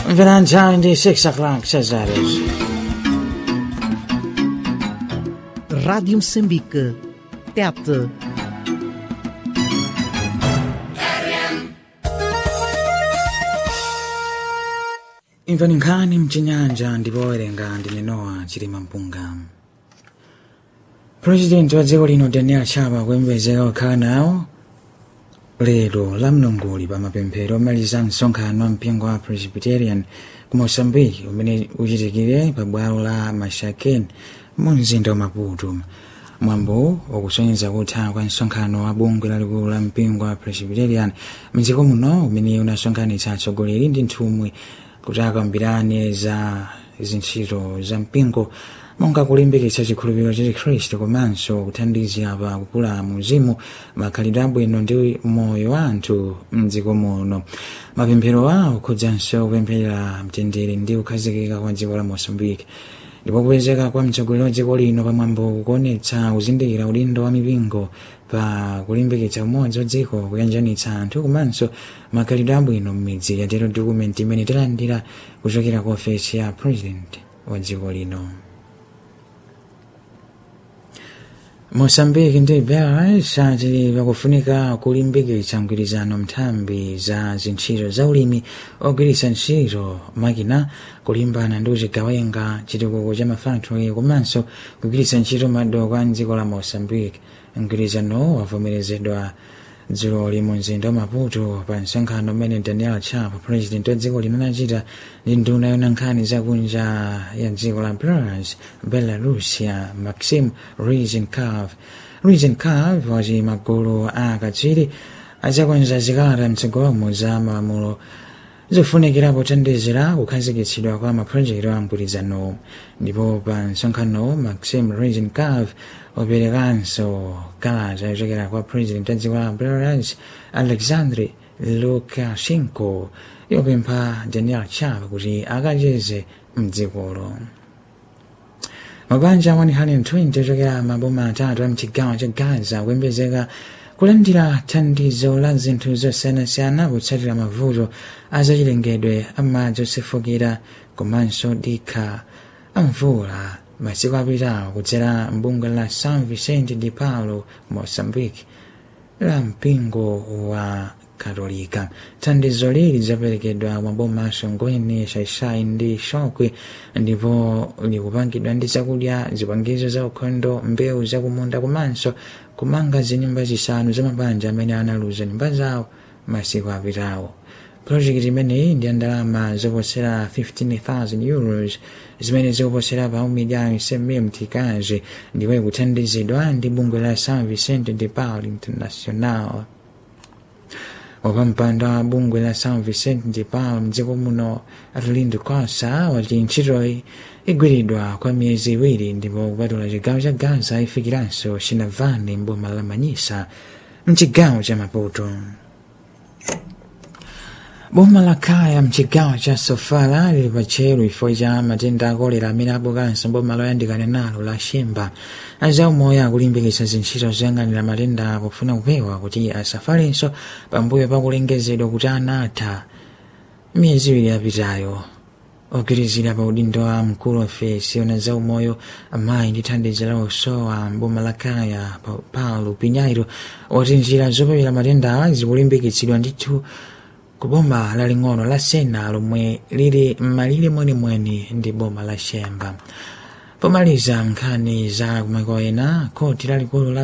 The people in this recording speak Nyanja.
Valentine di 6 o'clock, says that is. Rádio Moçambique. Tete. imvani nkhani mchinyanja ndipo owerenga ndine nowa chilima mpunga purezidenti wa dziko lino daniel chapo akuyembekezeka kukhala nawo lero la mlongoli pa mapemphero omaliza msonkhano mpingo wa presbyterian ku moçambique umene uchitikire pa bwalo la mashaken mu mzinda wa maputo mwambo wakusonyeza kutha kwa msonkhano wa bungwe lalikulu la mpingo wa presbyterian mdziko muno umene unasonkhanitsa atsogoleri ndi nthumwi kuti akambirane za zintchito za mpingo monga kulimbikitsa chikhulupiriro cha chikhristu komanso kuthandizira pa kukula muzimu makhalidwe abwino ndi moyo wa anthu mdziko muno mapemphero awo akhudzanso kupempherera mtendere ndi kukhazikika kwa dziko la moçambique ndipo kupezeka kwa mtsogoleri wa dziko lino pamwambo kukuonetsa kuzindikira udindo wa mipingo pa kulimbikitsa umodzi wa dziko kuyanjanitsa anthu komanso makhalidwe abwino m'midzi yatero dokumenti imene talandira kuchokera ku ofesi ya president wa dziko lino moçambique ndi belarus ati pakufunika kulimbikitsa mgwirizano nthambi za zintchito za ulimi ogwiritsa ntchito makina kulimbana ndi uchigawenga chitukuko cha mafactory komanso kugwiritsa ntchito madoko a mdziko la moçambique mgwirizano wavomerezedwa dzulo limo mzinda wa maputo pa msonkhano umene daniel chapo president wa dziko lino anachita ndi nduna yona nkhani zakunja ya dziko la belarus belarusia maxim rizenkov rizenkov wati magulu a akatswiri azakonza zikalata mtsogolomo za malamulo zofunikira pothandizira kukhazikitsidwa kwa mapulojekiti a mgwirizano ndipo pa msonkhano maxim rizenkov waperekanso kalata yochokera kwa president wa dziko la belarus alexandri lukashenko yopempha daniel chapo kuti akacheze mdzikolo mabanja 120 ochokera maboma atatu a mchigawo cha gaza kuyembekezeka kulandira thandizo la zinthu zosiyanasiyana kutsatira mavuto azachilengedwe amadzi osefukira komanso dikha amvula masiku apitawo kudzera mbungwe la san vicente de paulo moçambique la mpingo wa katolika thandizo lili lidzaperekedwa maboma asongweni shaishai ndi shokwe ndipo likupangidwa ndi zakudya zipangizo za ukhondo mbewu zakumunda komanso kumanga zinyumba zisanu za mabanja amene analuza nyumba zawo masiku apitawo projekiti imeneyi ndi ndalama zoposera 15000 euros zimene zikuposera pa umiliyoni 100 mtikazi ndipo ikuthandizidwa ndi bungwe la san vicente de paul international wapampando wa bungwe la san vicente de paul mdziko muno arlindo costa wati ntchitoyi igwiridwa kwa miyezi iwiri ndipo kupatula chigawo cha gaza ifikiranso chinavani mboma la manyisa mchigawo cha maputo boma la kaya mchigawo cha sofala lili pachelu ifo cha matenda akolera amene abukanso boma loyandikana nalo la shemba azaumoyo akulimbikitsa zintchito zoyang'anira matenda pofuna kupewa kuti asafalenso pambuyo pakulengezedwa kuti anatha miyezi iwiri yapitayo ogwirizira pa udindo wa mkulu ofesi ona zaumoyo amayi ndi thandizo la usowa mboma la kaya paulo pinhairo wati njira zopewera matendawa zikulimbikitsidwa ndithu ku boma laling'ono la sena lomwe lili m'malire mwenimweni ndi boma la shemba pomaliza nkhani za kumaiko ena khoti lalikulu la